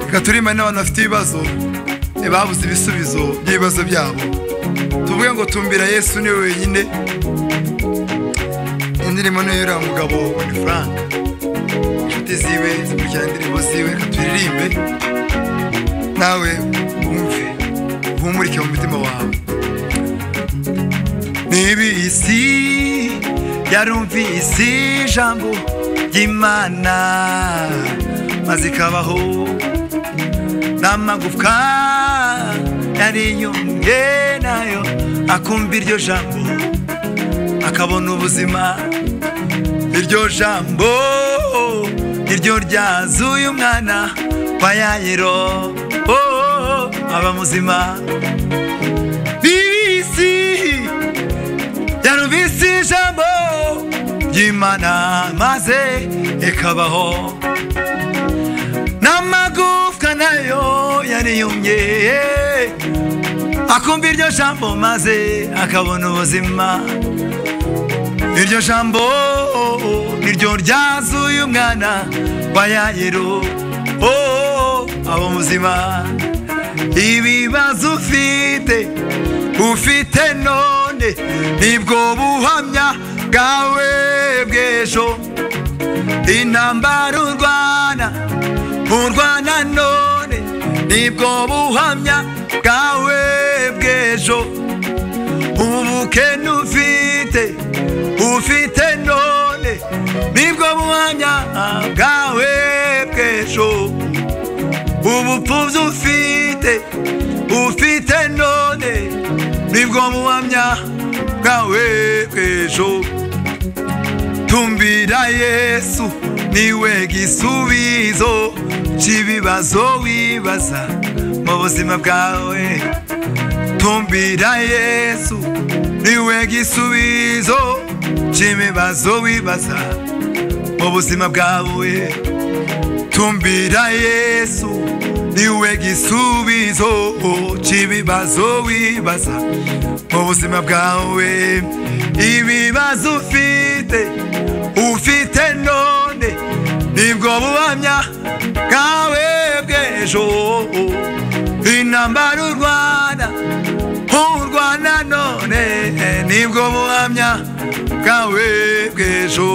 reka turime n'abantu bafite ibibazo babuze ibisubizo by'ibibazo byabo tuvuge ngo tumbira yesu niwe wenyine indirimbo niyo yuriya mugabo wani frank inshuti ziwe zikurikirana indirimbo ziwe reka turirimbe nawe wumve uhumurike mu mutima wawe n'ibisi yarumvise ijambo ry'imana maze ikabaho n'amagufwa yariyumye nayo akumva iryo jambo akabona ubuzima iryo jambo iryo ryazuye umwana wa yayiro aba muzima bibisi yarumvise ijambo ry'imana maze ikabaho n'amagufwa nayo yariyumye akumva iryo jambo maze akabona ubuzima iryo jambo niryo ryazuye umwana wa yayiro aba muzima ibibazo ufite ufite none nibwo buhamya bwawe bw'ejo intambara urwana urwana none nibwo buhamya bwawe bw'ejo ubukene ufite ufite none nibwo buhamya bwawe bw'ejo ubupfubyi ufite ufite none nibwo buhamya bwawe bw'ejo tumbira yesu niwe gisubizo cy'ibibazo wibaza mu buzima bwawe tumbira yesu niwe gisubizo cy'ibibazo wibaza mu buzima bwawe tumbira yesu niwe gisubizo cy'ibibazo wibaza mu buzima bwawe ibibazo ufite ufite none nibwo buhamya bwawe bw'ejo intambara urwana urwana none nibwo buhamya bwawe bw'ejo